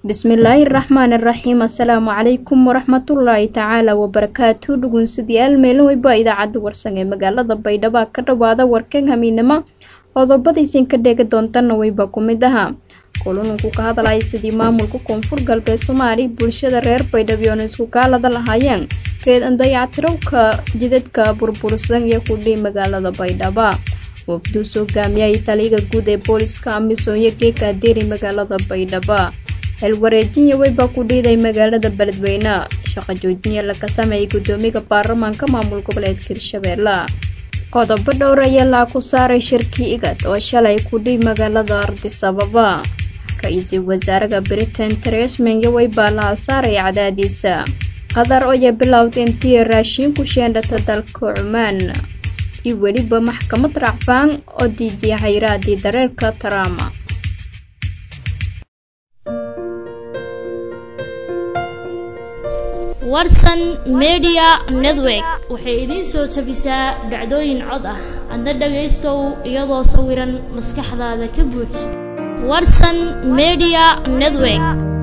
bismillaahi raxmaani raxiim assalaamu calaykum waraxmatullaahi tacaala wabarakaatu dhugunsidayaal meelin weyba idaacadda warsan ee magaalada baydhabo ka dhawaada warkan hamiinimo qodobadaysan ka dheegi doontana weyba ku mid ahaa kulununku ka hadlaya sidii maamulka koonfur galbeed soomaaliya bulshada reer baydhabo oona isku kaalada lahaayeen reed andayactirowka jidadka burbursan iyo kudhii magaalada baydhabo wafduus hogaamiyahii taliyaga guud ee booliska amisom iyo geeka adeeri magaalada baydhabo xilwareejinya weyba ku dhiiday magaalada beledweyne shaqo joojinya laga sameeyay guddoomiyaha baarlamaanka maamul goboleedka hirshabeelle qodobo dhowr ayaa laa ku saaray shirkii igad oo shalay kudhii magaalada ardisababa ra-iisul wasaaraha britain teresmenyo weybaa laha saaray cadaadiisa qatar oya bilowda intii raashiin ku sheendhata dalka cumaan iyo weliba maxkamad racfaan oo diidiya hayraadii dareerka taraama warsan media network waxay idiin soo jabisaa dhacdooyin cod ah adna dhagaystow iyadoo sawiran maskaxdaada ka buux warsan media network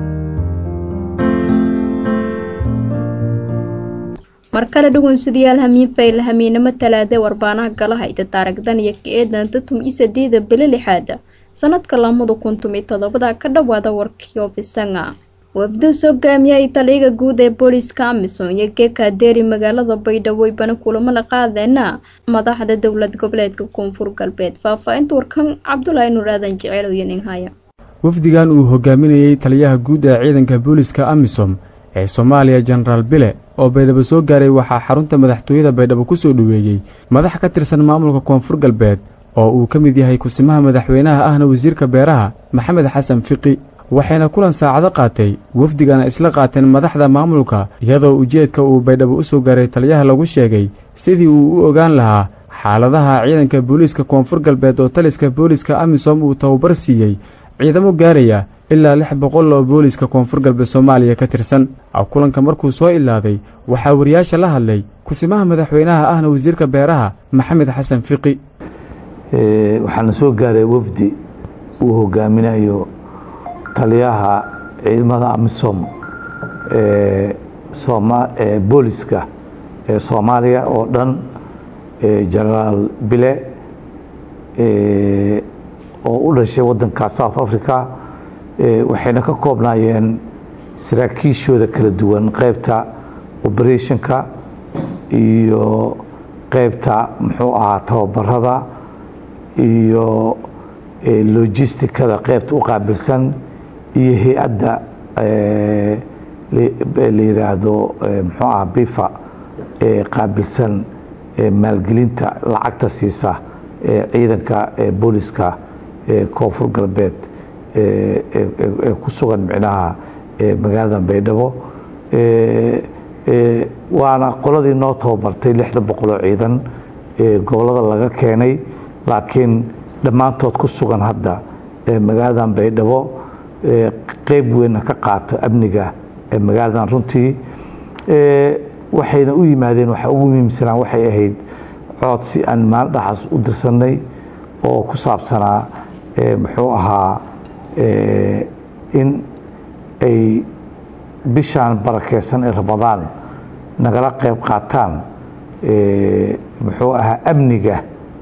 mar kale dhugunsidayaal hamiinfayl hamiinimo talaade warbaanaha galahayda taaragdan iyo ka-eedanta tum iyo sadeeda bilo lixaada sanadka lamada kun tum iyo todobada ka dhawaada warkiyo bisanga wafduus hogaamiyahii taliyaga guud ee booliska amisom iyo geeka adeeri magaalada baydhabo ibana kulamo la qaadeena madaxda dowlad goboleedka koonfur galbeed faahfaahinta warkan cabdulaahi nuur aadan jeceel iyo ninhaya wafdigan uu hogaaminayey taliyaha guud ee ciidanka booliska amisom ee soomaaliya jenaraal bile oo baydhabo soo gaaray waxaa xarunta madaxtooyada baydhabo ku soo dhoweeyey madax ka tirsan maamulka koonfur galbeed oo uu ka mid yahay kusimaha madaxweynaha ahna wasiirka beeraha maxamed xasan fiqi waxayna kulan saacado qaatay wafdigana isla qaateen madaxda maamulka iyadoo ujeedka uu baydhabo u soo gaaray taliyaha lagu sheegay sidii uu u ogaan lahaa xaaladaha ciidanka booliiska koonfur galbeed oo taliska booliiska amisom uu tababar siiyey ciidamo gaaraya ilaa lix boqol oo booliiska koonfur galbeed soomaaliya ka tirsan kulanka markuu soo ilaaday waxaa wariyaasha la hadlay kusimaha madaxweynaha ahna wasiirka beeraha maxamed xasan fiqi waxaana soo gaaray wafdi uu hogaaminayo taliyaha ciidamada amisom ee booliska ee soomaaliya oo dhan genaraal bile oo u dhashay waddanka south africa waxayna ka koobnaayeen saraakiishooda kala duwan qaybta operationka iyo qaybta muxuu ahaa tababarada iyo logisticada qaybta u qaabilsan iyo hay-adda la yidhaahdo muxuu aha bifa ee qaabilsan maalgelinta lacagta siisa ee ciidanka booliska koonfur galbeed ee ku sugan micnaha magaalada baydhabo waana qoladii noo tababartay lixda boqoloo ciidan gobolada laga keenay laakiin dhammaantood ku sugan hadda magaaladan baydhabo qeyb weynna ka qaato amniga ee magaaladan runtii waxayna u yimaadeen waxa ugu muhiimsanaa waxay ahayd coodsi aan maalin dhaxaas u dirsanay oo ku saabsanaa muxuu ahaa in ay bishaan barakeysan ee ramadaan nagala qeyb qaataan muxuu ahaa amniga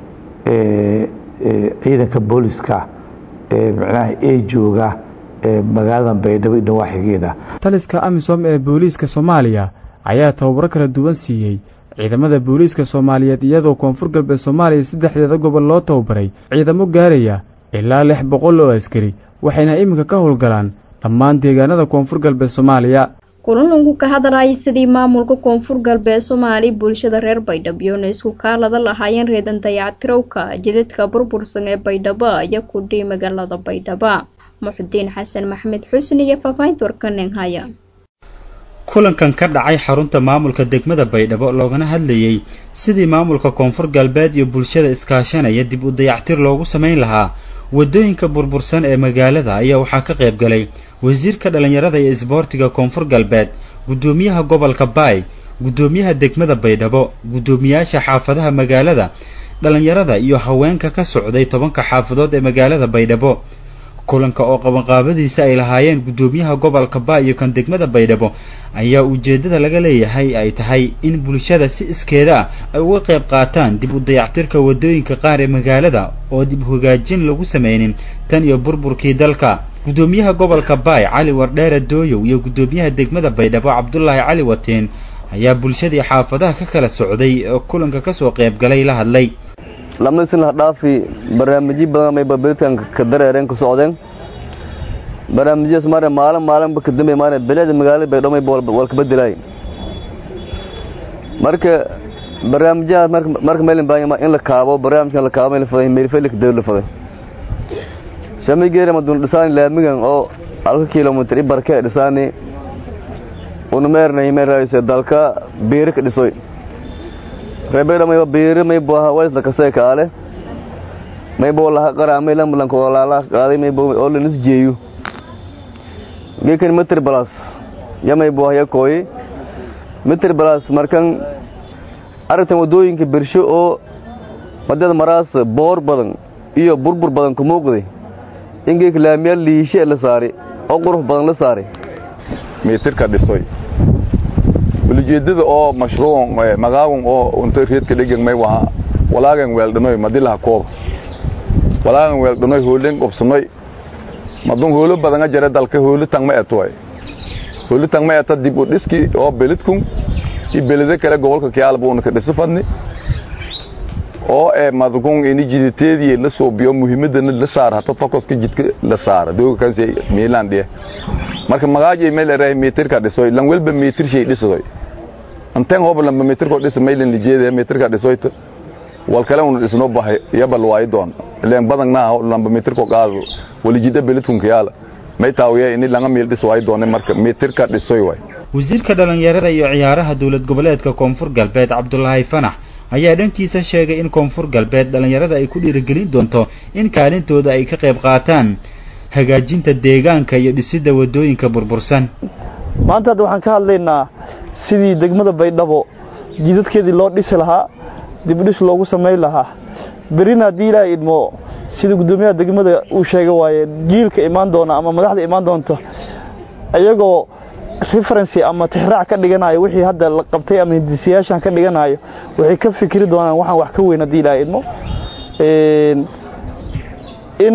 ciidanka booliska ee micnaha ee jooga magaalada baydhabo iyo nawaaxigeeda taliska amisom ee booliiska soomaaliya ayaa tababaro kala duwan siiyey ciidamada booliiska soomaaliyeed iyadoo koonfur galbeed soomaaliya saddexdeeda gobol loo tababaray ciidamo gaaraya ilaa lix boqol oo askari waxayna iminka ka howlgalaan dhammaan deegaanada koonfur galbeed soomaaliya kulanunku ka hadlayay sidii maamulka koonfur galbeed soomaaliya bulshada reer baydhabo yoona isku kaalada lahaayeen reedan dayactirowka jidadka burbursan ee baydhabo iyo kudhii magaalada baydhabo muxudiin xasan maxmed xusni iyo faahfaahinta warkanenhaya kulankan ka dhacay xarunta maamulka degmada baydhabo loogana hadlayey sidii maamulka koonfur galbeed iyo bulshada iskaashanaya dib u dayactir loogu samayn lahaa waddooyinka burbursan ee magaalada ayaa waxaa ka qayb galay wasiirka dhallinyarada iyo isboortiga koonfur galbeed guddoomiyaha gobolka baay guddoomiyaha degmada baydhabo guddoomiyaasha xaafadaha magaalada dhallinyarada iyo haweenka ka socday tobanka xaafadood ee magaalada baydhabo kulanka oo qabanqaabadiisa ay lahaayeen guddoomiyaha gobolka baa iyo kan degmada baydhabo ayaa ujeeddada laga leeyahay ay tahay in bulshada si iskeeda ah ay uga qayb qaataan dib u dayactirka waddooyinka qaar ee magaalada oo dib hagaajin lagu sameynin tan iyo burburkii dalka guddoomiyaha gobolka baay cali wardheere dooyow iyo guddoomiyaha degmada baydhabo cabdulaahi cali wateen ayaa bulshadii xaafadaha ka kala socday oo kulanka kasoo qayb galay la hadlay lamada sin laha dhaafi barnaamijyo badan may babeedkan ka dareereen ka socdeen barnaamijyadaas maare maalin maalinba ka dambe maare bilicda magaalada baydhabo may walka bedelaay marka barnaamijyahaas marka meelin baa in la kaabo barnaamijkan la kaabo meel faday meelfelik dawr la faday shamay geera madun dhisaani laamigan oo halka kilomitir i barke dhisaani unumeernay meerayse dalka biiri ka dhisoy rebeedha mayba biiri maybo hawaisla kasee kaale maybo laha qara may lambulanka walaalaha qaaday maybo oo lanis jeeyu geekan mitr balas ya maybo haya kooyi mitr balas markan aragtan wadooyinka birsho oo wadada maraas boor badan iyo burbur badan ku muuqday in geeka laamiyaal liishe la saari oo qurux badan la saari mitirka dhisoy ulijeedada oo mashruuc magaawan oo unta reedka dhegan may waha walaagan weeldhanoy madilaha kooba walaagan weeldhanoy hoolen qobsanoy madun hoolo badanga jare dalka hoolo tangma eto hoolo tangma eta dib u dhiski oo belidkun i belede kale gobolka kiyaalba una ka dhisi fadni oo ee madkun ini jiditeedii la soobiyo muhiimadana la saar hata focuska jidka la saara dooga kansi miilan dhiye marka magaaji meel eray meetirka dhisoy lan welba meetir shay dhisoy anteen hoba lamba meetirko dhis meelin lijeede meetirka dhisoyta wal kale unu dhisno bahay yabal waay doon leen badan naa lamba meetirko qaado wali jida beledkun kiyaala may taawiya ini langa meel dhis waay doone marka meetirka dhisoy waay wasiirka dhalinyarada iyo ciyaaraha dowlad goboleedka koonfur galbeed cabdulaahi fanax ayaa dhankiisa sheegay in koonfur galbeed dhallinyarada ay ku dhiirigelin doonto in kaalintooda ay ka qayb qaataan hagaajinta deegaanka iyo dhisidda waddooyinka burbursan maanta hadda waxaan ka hadlaynaa sidii degmada baydhabo jidadkeedii loo dhisi lahaa dibdhis loogu samayn lahaa berina haddii ilaahay idmo sida guddoomiyaha degmada uu sheega waaye jiilka imaan doona ama madaxda imaan doonta iyagoo referency ama tixraac ka dhiganayo wixii hadda la qabtay ama hindisiyaashan ka dhiganayo waxay ka fikri doonaan waxaan wax ka weyn haddii ilaahay idmo in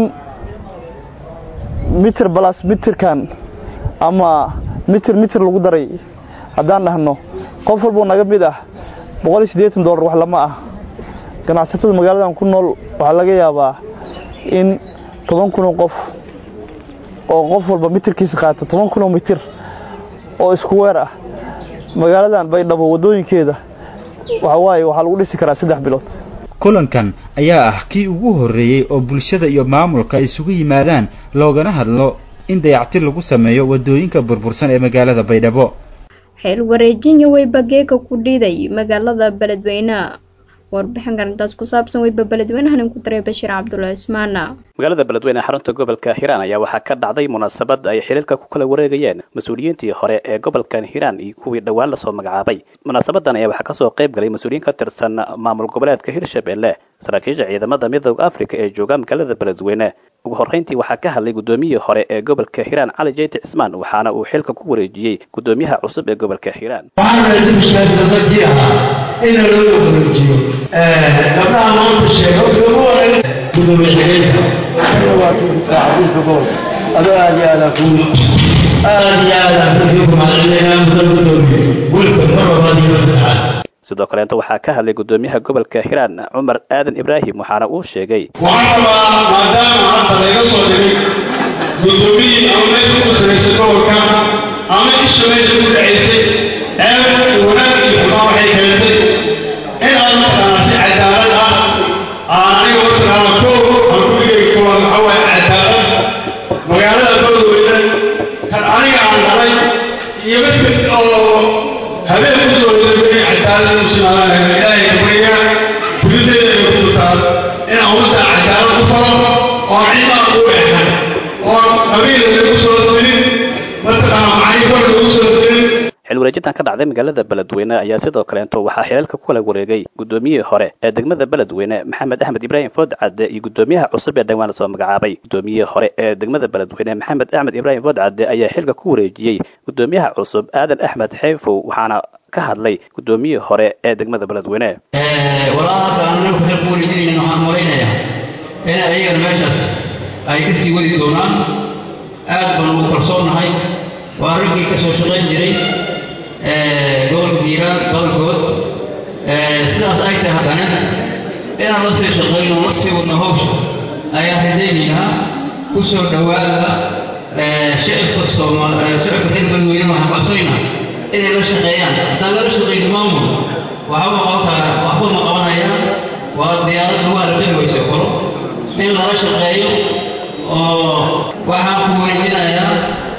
mitir balas mitirkan ama mitir mitir lagu daray haddaan dhahno qof walboo naga mid ah boqol iyo siddeetan dollar wax lama ah ganacsatada magaaladan ku nool waxaa laga yaabaa in toban kunoo qof oo qof walba mitirkiisa qaato toban kunoo mitir oo isku weer ah magaaladan baydhabo waddooyinkeeda waxa waaye waxaa lagu dhisi karaa saddex bilood kulankan ayaa ah kii ugu horreeyey oo bulshada iyo maamulka isugu yimaadaan loogana hadlo in dayactir lagu sameeyo waddooyinka burbursan ee magaalada baydhabo xeel wareejinyo weyba geega ku dhiiday magaalada beledweyne warbixin karintaas ku saabsan weyba beledweynahan ku daray bashiir cabdulla ismaana magaalada beledweyne xarunta gobolka hiiraan ayaa waxaa ka dhacday munaasabad ay xiriirka ku kala wareegayeen mas-uuliyiintii hore ee gobolkan hiiraan iyo kuwii dhowaan lasoo magacaabay munaasabadan ayaa waxaa kasoo qayb galay mas-uuliyiin ka tirsan maamul goboleedka hirshabelle saraakiisha ciidamada midooda africa ee jooga magaalada beledweyne ugu horreyntii waxaa ka hadlay guddoomiyihii hore ee gobolka hiiraan cali jeyti cismaan waxaana uu xilka ku wareejiyey guddoomiyaha cusub ee gobolka hiiraan ina loo wareejiyo gabdhaha maanta sheega gudoomiye xigeenka waa xafiiska gobol adoo aad iyo aadaan kuu aad iyo aadaan kugu mahadcelinaa mudan gudoomiye wiilka mar labaad iyo saddexaad sidoo kaleenta waxaa ka hadlay guddoomiyaha gobolka hiiraan cumar aadan ibraahim waxaana uu sheegay waxaan rabaa maadaama hadda laga soo dhigay guddoomiyii ama meesha ku saraysay gobolka ama isha meesha ku dhacaysay ceeb wanaag iyo xumaa waxay keentay in aan mataqaana si cadaalad ah aan aniga mataqaana ko aan ku dhigay koowaad waxa waaye cadaalad magaalada beledweyne kan aniga aan dhalay iyo mid oo habeen ku soo degay cadaalad u simaanaya ilaahay kabriya gudadeeda ay ku taal in aan ummadda cadaalad u falo oon cidaan u eexan oon qabiil lagu soo dirin mataqaana macaynkor lagu soo dirin xilwareejintan ka dhacday magaalada beledweyne ayaa sidoo kaleeto waxaa xilalka ku kala wareegay guddoomiyihii hore ee degmada beledweyne maxamed axmed ibraahim food cadde iyo guddoomiyaha cusub ee dhowaan lasoo magacaabay guddoomiyihii hore ee degmada beledweyne maxamed axmed ibraahim food cadde ayaa xilka ku wareejiyey guddoomiyaha cusub aadan axmed xeefow waxaana ka hadlay guddoomiyihii hore ee degmada beledweyne walaalka anagu xil ku wareejinayna waxaan malaynayaa in ayagana meeshaas ay ka sii wadi doonaan aad baan ugu kalsoonnahay waa raggii ka soo shaqayn jiray gobolka hiiraan badankood sidaas ay tahay haddana inaan la sii shaqayno la sii wadno hawsha ayaan rajaynaynaa ku soo dhowaada shicibka sooma shicibka reer beledweyne waxaan qabsanaynaa inay la shaqeeyaan haddaan lala shaqayno maamul waxba qaban karaa waxba ma qabanayaan waa diyaaradda waa la bixi weyse koro in lala shaqeeyo oo waxaan ku wareejinayaa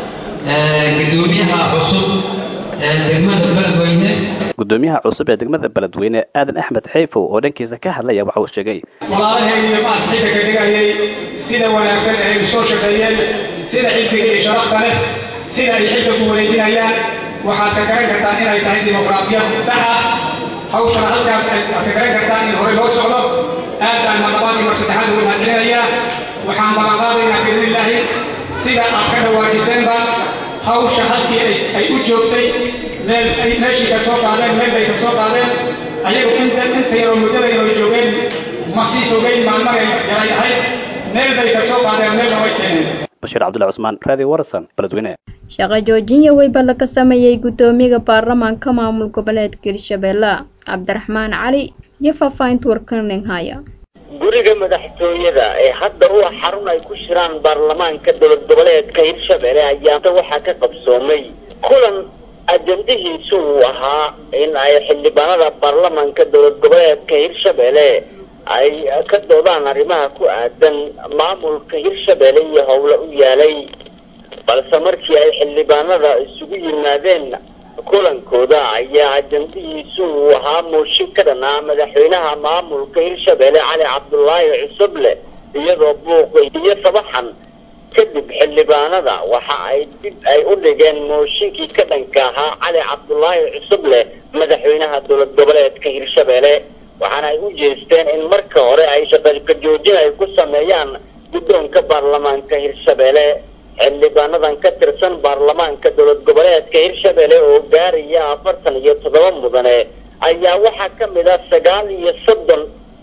gudoomiyaha cusub ee degmada beledweyne gudoomiyaha cusub ee degmada beledweyne aadan axmed xeyfow oo dhankiisa ka hadlaya waxa uu sheegay walaalahaygiiyo maad xilka ka dhigayay sida wanaagsan ee ay soo shaqeeyeen sida xilsiga iyo sharafta leh sida ay xilka ku wareejinayaan waxaad ka garan kartaan inay tahay dimuqraadiyad sax ah hawshana halkaas ay ka garan kartaan in hore loo socdo aad baan maqlabaad iyo mar saddexaad ugu mahadcelinayaa waxaan ballanqaadaynaa biidnillaahi sida aad ka dhawaajiseenba hawsha halkii ay u joogtay meel ay meeshii ka soo qaadeen meel bay ka soo qaadeen ayagu inta inta yaroo muddada yaroo joogeen ma sii fogeyn maalmagay yaray ahayd meel bay ka soo qaadeen meelna way keeneen bashiir cabdullahi cusmaan raadi warsan beledweyne shaqo joojin weyba laga sameeyey guddoomiyaha baarlamaanka maamul goboleedka hirshabeelle cabdiraxmaan cali iyo faahfaahinta warkaning haya guriga madaxtooyada ee hadda u ah xarun ay ku shiraan baarlamaanka dowlad goboleedka hirshabelle ayaa waxaa ka qabsoomay kulan ajandihiisu uu ahaa in ay xildhibaanada baarlamaanka dowlad goboleedka hirshabelle ay ka doodaan arrimaha ku aadan maamulka hirshabelle iyo howle u yaalay balse markii ay xildhibaanada isugu yimaadeen kulankooda ayaa ajandihiisu uu ahaa mooshin ka dhan ah madaxweynaha maamulka hirshabelle cali cabdulaahi cusuble iyadoo buuqa iyo sabaxan kadib xildhibaanada waxa ay dib ay u dhigeen mooshinkii ka dhanka ahaa cali cabdulaahi cusuble madaxweynaha dowlad goboleedka hirshabelle waxaana ay u jeesteen in marka hore ay shaqaka joojin ay ku sameeyaan guddoonka baarlamaanka hirshabelle xildhibaanadan ka tirsan baarlamaanka dowlad goboleedka hirshabelle oo gaaraya afartan iyo toddoba mudane ayaa waxaa ka mid ah sagaal iyo soddon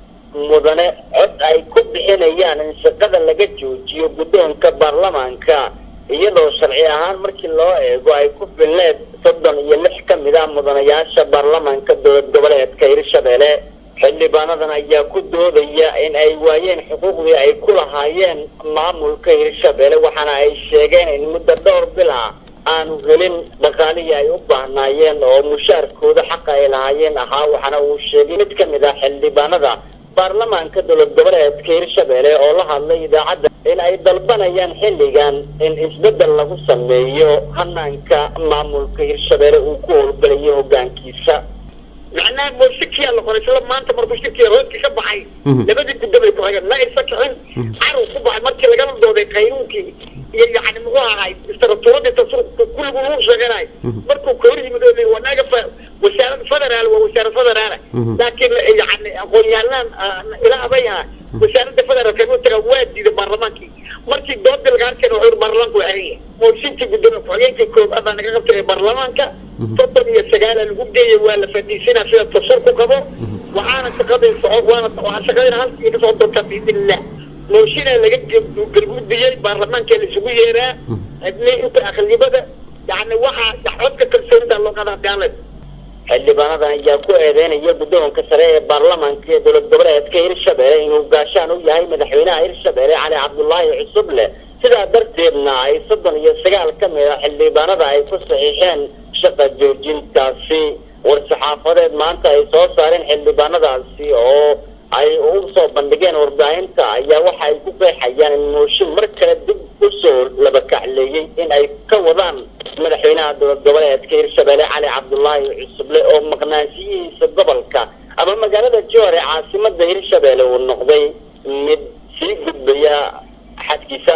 mudane cod ay ku bixinayaan in shaqada laga joojiyo guddoonka baarlamaanka iyadoo sharci ahaan markii loo eego ay ku filneed soddon iyo lix ka mid ah mudanayaasha baarlamaanka dowlad goboleedka hirshabelle xildhibaanadan ayaa ku doodaya in ay waayeen xuquuqdii ay ku lahaayeen maamulka hirshabelle waxaana ay sheegeen in muddo dhowr bil ah aanu helin dhaqaalihii ay u baahnaayeen oo mushaarkooda xaqa ay lahaayeen ahaa waxaana uu sheegay mid ka mid ah xildhibaanada baarlamaanka dowlad goboleedka hirshabelle oo la hadlay idaacadda in ay dalbanayaan xilligan in isbeddel lagu sameeyo hanaanka maamulka hirshabelle uu ku howlgalayo hoggaankiisa macnaha mooshikiyaa la qoray isla maanta markuu shirkiya hoodkii ka baxay labadii guddo bay ku hayeen ma aysa kicin carow ku baxay markii lagala dooday qaynuunkii iyo yani muxuu ahay istratuuradii tasruufka kulligu lagu sheeganayo markuu ka hor yimid oo wanaga wasaarad federaal waa wasaarad federaala laakiin yani aqoon-yahanaan ila abayha wasaaradda federaalka inuu taga waa diiday baarlamaankii markii doodii laga arkeen wuxuu baarlamaanku waa xiran yahay mooshinkii gudoomiya ku-xigeenkii koobaad baa naga qabtay baarlamaanka soddon iyo sagaala lagu geeyay waa la fadhiisinaa sida dastuurku qabo waxaana shaqadii socod waana waxaa shaqadina halkii ka socon doontaa biidnillah mooshinaa laga gargudbiyey baarlamaanka la isugu yeeraa hadii inta aqlibada yani waxaa codka kalsoonida loo qadaa gaalad xildhibaanadan ayaa ku eedeynaya guddoonka sare ee baarlamaanka ee dowlad goboleedka hirshabelle inuu gaashaan u yahay madaxweynaha hirshabelle cali cabdulaahi cusuble sidaa darteedna ay soddon iyo sagaal ka mid a xildhibaanada ay ku saxiixeen shaqa joojintaasi war-saxaafadeed maanta ay soo saareen xildhibaanadaasi oo ay u soo bandhigeen warbaahinta ayaa waxa ay ku qeexayaan in mooshin mar kale dib u soo labakacleeyey in ay ka wadaan madaxweynaha dowlad goboleedka hirshabelle cali cabdulaahi cusuble oo maqnaanshiyihiisa gobolka ama magaalada joor ee caasimada hirshabelle uu noqday mid sii gudbaya xadkiisa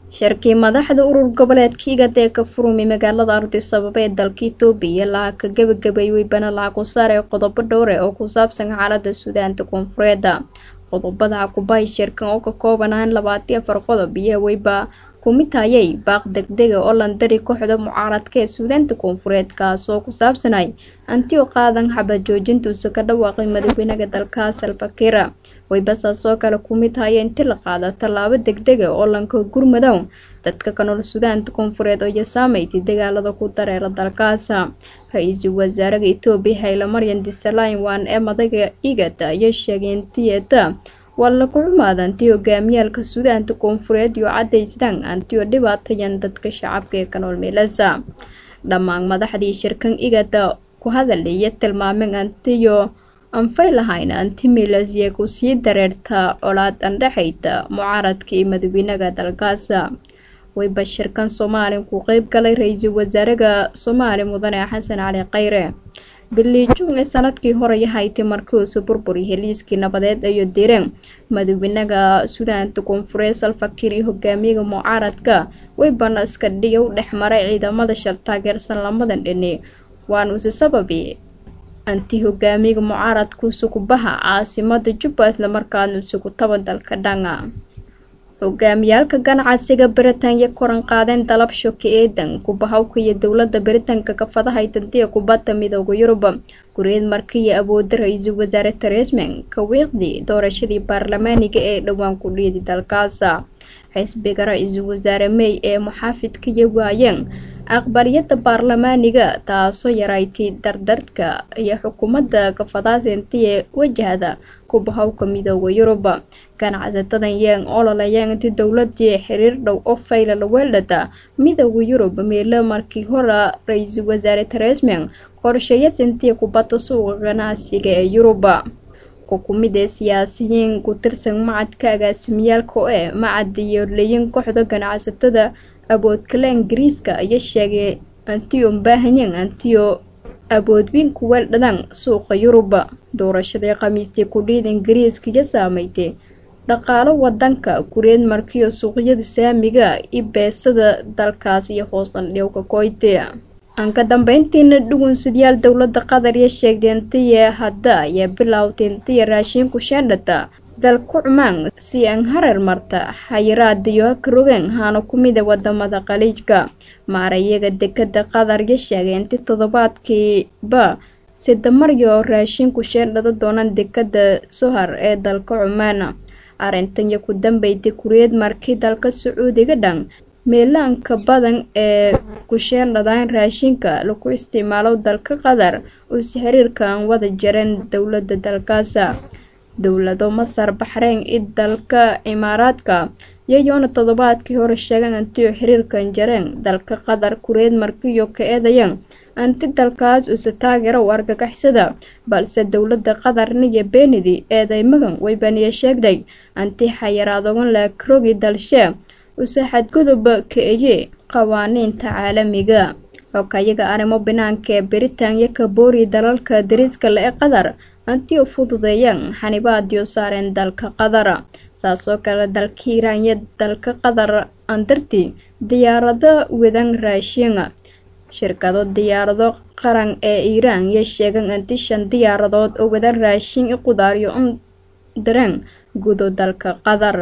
shirkii madaxda urur goboleedka igad ee ka furumi magaalada ardisababa ee dalka itoobiya laha ka gebagabeeyey weybana laha ku saaray qodobo dhowre oo ku saabsan xaalada suudaanta koonfureedda qodobada hakubahay shirkan oo ka koobanaan labaatiyo afar qodob iyo weyba kumid hayay baaq degdega oo landari kooxda mucaaradka ee suudaanta koonfureed kaas oo ku saabsanay antio qaadan xabad joojintuusa ka dhawaaqay madaxweynaha dalkaas alfakira weybasaas oo kale kumid haya inti la qaada tallaabo degdega oo lanka gurmadow dadka ka nool suudaanta koonfureed oo yasaameyti dagaalada ku dareera dalkaasa ra-iisul wasaaraha etoobiya hayle maryan disalayn waan ee madaga igada ayaa sheegay intiyeda waa lagu xumaada anti hogaamiyaalka suudaanta koonfureed iyo cadaystaan antioo dhibaatayan dadka shacabka ee ka nool meelasa dhammaan madaxdii shirkan igada ku hadalaya tilmaameen antiyo anfay lahayn anti milasye ku sii dareerta colaad andhexayda mucaaradka iyo madaxweynaha dalkaasa wayba shirkan soomaaliya ku qeyb galay ra-iisul wasaaraha soomaaliya mudane xasan cali khayre bilii juun ee sanadkii hore yahaytay markiiuusu burburi heliiskii nabadeed ayo direen madaxweynaha suudaanta koonfureed salfakir iyo hogaamiyaha mucaaradka weybana iska dhiga u dhex maray ciidamada shal taageersan lamadan dhini waana usi sababi anti hogaamiyaha mucaaradka usukubaha caasimada jubba islamarkaana usugu taba dalka dhanga hogaamiyaalka ganacsiga britanya koran qaadeen dalab shoki eedan kubahawka iyo dowlada britanka ka fadahay dantiya kubadda midooda yurub gureed markiiyo awooda ra-iisul wasaare teresman ka wiiqdii doorashadii baarlamaaniga ee dhowaan ku dhiidi dalkaasa xisbiga ra-iisul wasaare may ee muxaafidkaiyo waayeen aqbaliyada baarlamaaniga taasoo yarayti dardardka iyo xukuumadda kafadaasentiye wajahda kubahawka midooda yurub ganacsatadan yeen ololayeen inti dowladii xiriir dhow oo fayla la weeldhada midooda yurub meelo markii hore ra-iisul wasaare teresman qorsheeya sentiya kubadda suuqa ganacsiga ee yuruba kukumid ee siyaasiyiin ku tirsan macadka agaasimiyaalka oo eh macad iyo leyin kooxda ganacsatada aboodkale ingiriiska ayaa sheegay antiyo baahanyen antiyo aboodwiin ku weeldhadaan suuqa yuruba doorashadii khamiistii kudhiid ingiriiska iyo saameydey dhaqaalo wadanka gureed markiyo suuqyada saamiga i beesada dalkaas iyo hoosan dhowka koyte aan ka dambeyntiina dhugunsidyaal dowlada qatar iyo sheegtay intiya hadda ayaa bilowtay intiya raashiinku sheendhata dalku cumaan si aan hareer marta xayiraadiyo karogeen haana ku mida wadamada khaliijka maarayaga dekada qatar iyo sheegay inti toddobaadkiiba sidamaryo raashiinku sheendhada doonaan dekada sohar ee dalka cumaan arrintan iyo ku dambeyday kureed markii dalka sacuudiga dhan meelaanka badan ee kusheendhadaan raashinka lagu isticmaalo dalka qatar uuse xiriirka aan wada jareen dowlada dalkaasa dowlado masar baxreyn i dalka imaaraadka iyayoona toddobaadkii hore sheegeen antiyo xiriirkan jareen dalka qatar kureed markiyo ka eedayeen anti dalkaas uuse taageero u argagixisada balse dowlada qatarna iyo beenidi eedeymagan weybaniya sheegday anti xayiraadogan laakrogi dalshee use xadgudub ka-eye qawaaniinta caalamiga xokayaga arrimo banaanka ee britanya ka booriya dalalka dariiska le ee qatar antiyo fududeeyaan xanibaadiyo saareen dalka qatar saasoo kale dalka iiraan iyo dalka qatar andarti diyaarado wadan raashiina shirkado diyaarado qaran ee iiraan iyo sheegan anti shan diyaaradood oo wadan raashin i qudaariyo un dareen gudo dalka qatar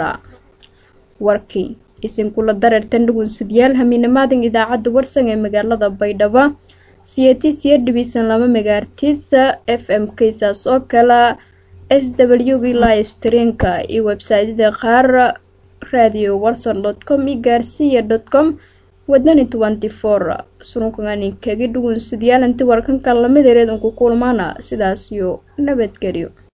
warkii isinkula dareertan dhugunsidyaal hamiinamaadan idaacadda warsan ee magaalada baydhabo siyati siya dhibisan laba megaartisa f m ksaas oo kale s w g live streamka iyo websaytyada qaar radio warson dot com iyo gaarsiya dot com wadani twenty four surunkaganinkagi dhugunsidyaal inti warkanka lamid ereed unku kulmaana sidaas iyo nabadgelyo